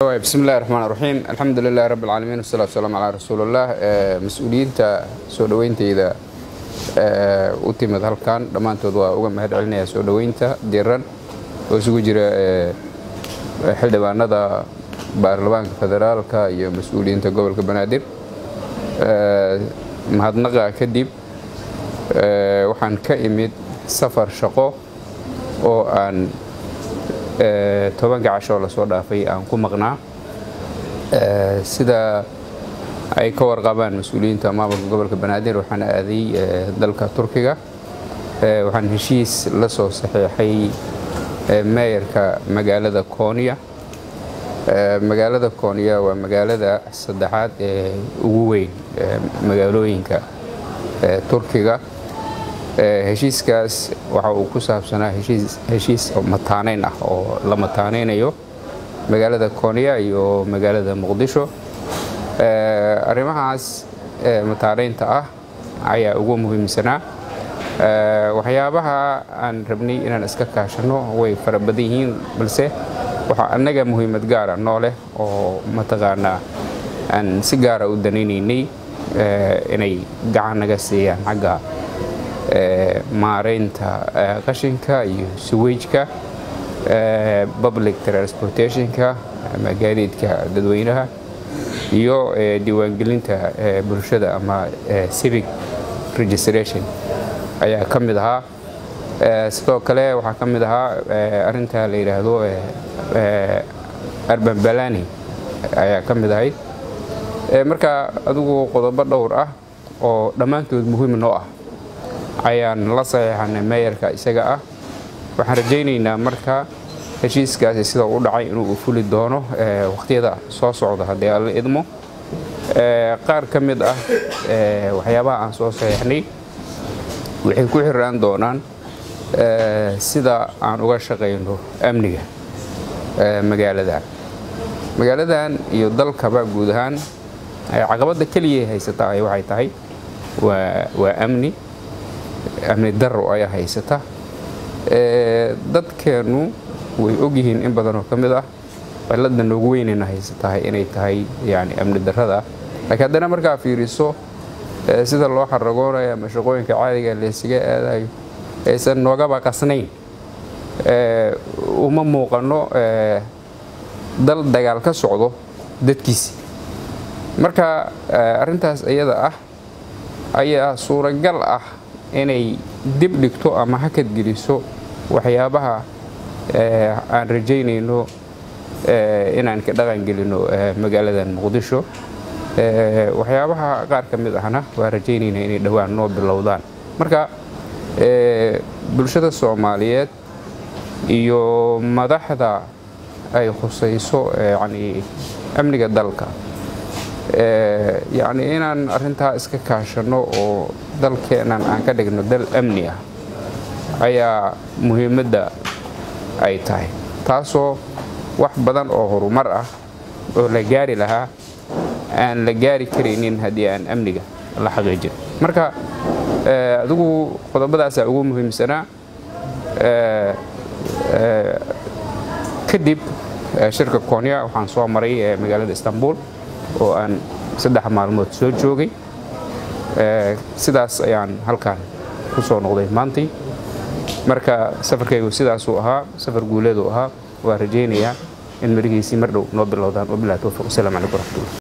bismi illahi raxmaan raxiim alxamdu lilahi rabbi alcaalamiin wasalatu wasalaamu calaa rasuulillaah mas-uuliyiinta soo dhoweyntayda u timid halkan dhammaantood waa uga mahad celinaya soo dhoweynta diran oo isugu jira xildhibaanada baarlamaanka federaalka iyo mas-uuliyiinta gobolka banaadir mahadnaqa kadib waxaan ka imid safar shaqo oo aan tobanka cashoo lasoo dhaafay aan ku maqnaa sida ay ka warqabaan mas-uuliyiinta maamulka gobolka banaadir waxaan aaday dalka turkiga waxaan heshiis la soo saxiixay meeyarka magaalada kooniya magaalada kooniya waa magaalada saddexaad ee ugu weyn magaalooyinka turkiga heshiiskaas waxa uu ku saabsanaa heshiis mataaneyn ah oo la mataaneynayo magaalada kooniya iyo magaalada muqdisho arrimahaas mataaneynta ah ayaa ugu muhiimsanaa waxyaabaha aan rabnay inaan iska kaashano way fara badan yihiin balse waxaa annaga muhiimad gaara noo leh oo mataqaanaa aan si gaara u danaynaynay inay gacan naga siiyaan xagga maareynta qashinka iyo suwejka public transportationka ama gaadiidka dadweynaha iyo diiwaangelinta bulshada ama civic registration ayaa ka mid ahaa sidoo kale waxaa ka mid ahaa arinta la yidhaahdo arban balani ayaa ka mid ahayd marka adigu qodobo dhowr ah oo dhammaantood muhiim noo ah ayaan la saxiixanay meeyarka isaga ah waxaan rajaynaynaa marka heshiiskaasi sida u dhacay inuu fuli doono wakhtiyada soo socda haddii alla idmo qaar ka mid ah waxyaabaha aan soo saxiixnay waxay ku xiraan doonaan sida aan uga shaqayno amniga magaaladan magaaladan iyo dalkaba guud ahaan caqabadda keliya haysataa waxay tahay waa amni amni daro ayaa haysata dadkeennu way ogyihiin in badanoo ka mid ah cilada noogu weynayna haysatahay inay tahay yani amni darada laakiin haddana markaa fiiriso sida loo xaragoonayo ama shaqooyinka caadiga laysaga aadayo aysan noogaba qasnayn uma muuqano dal dagaal ka socdo dadkiisi marka arintaas iyada ah ayaa suuragal ah inay dib dhigto ama hakad geliso waxyaabaha aan rajaynayno inaan ka dhaqan gelino magaaladan muqdisho waxyaabaha qaar ka mid ahna waa rajaynayna inay dhowaan noo bilowdaan marka bulshada soomaaliyeed iyo madaxda ay khusayso yani amniga dalka yacni inaan arintaa iska kaashano oo dalkeenan aan ka dhigno dal amni ah ayaa muhiimadda ay tahay taasoo wax badan oo horumar ah oo la gaari lahaa aan la gaari karaynin haddii aan amniga la xaqiijin marka adigu qodobadaasaa ugu muhiimsanaa kadib shirka konya waxaan soo maray magaalada istanbul oo aan saddex maalmood soo joogay sidaas ayaan halkan ku soo noqday maantii marka safarkaygu sidaasuu ahaa safar guuleeduu ahaa waa rajaynayaa in marihiisii mar dhow noo bilowdaan wabilahi towfiq wasalam calaykum waraxmatullah